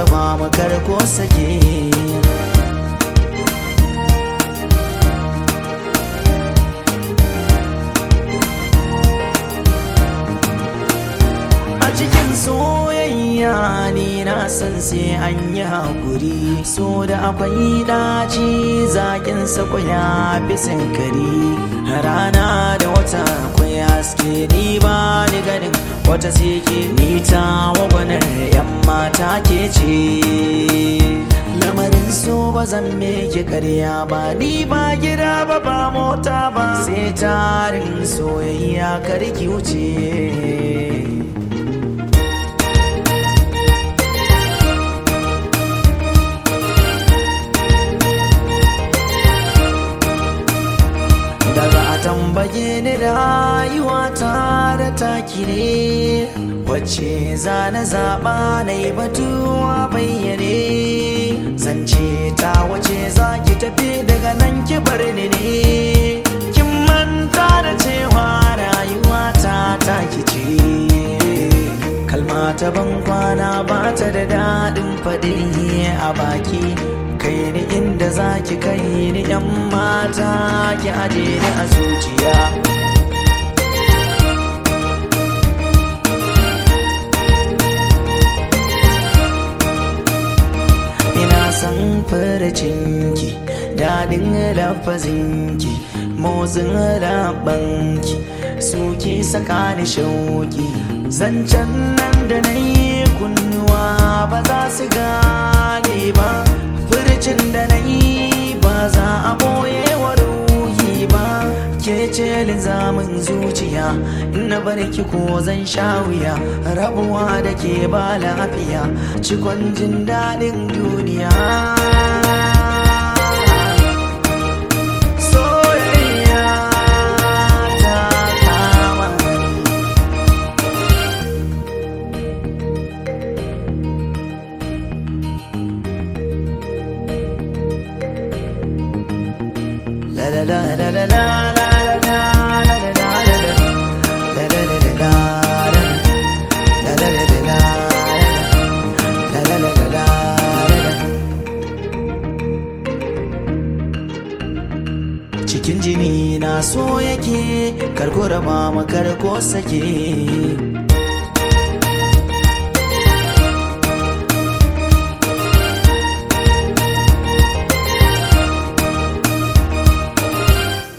raba mu karko sake a cikin soyayya ni na san sai an yi haƙuri so da akwai ɗaci zaƙin sako ya fi sinkari rana da wata akwai haske ni ba ni ganin wata sike ni ta wagwanar yan mata ke ce lamarin so ba zan meke karya ba ni ba gida ba ba mota ba sai tarin soyayya karki wuce daga a tambaye ni rayuwa ta da taki ne wacce za na zaɓa na yi batuwa bayyane zance ta wace za ki tafi daga nan ki bar ni ne kin manta da cewa rayuwa ta taki ce kalma ta ban kwana ba ta da daɗin faɗi a baki kai ni inda za ki kai ni yan mata ki aje ni a zuciya ina san faracinki daɗin lafazinki motsin rabanki suke saka ni shauki zancen nan da na yi kunnuwa ba za su gane ba furcin da na yi ba za a boye wa ruhi ba ke ce linzamin zuciya na barki ko zan sha wuya rabuwa da ke ba lafiya cikon jin daɗin duniya soyayya ta kama ni La la la la la la la la la la la la la la. La la la la la la. La la la la la la. La la la la la la. Cikin jini na so yake karko raba makar ko sake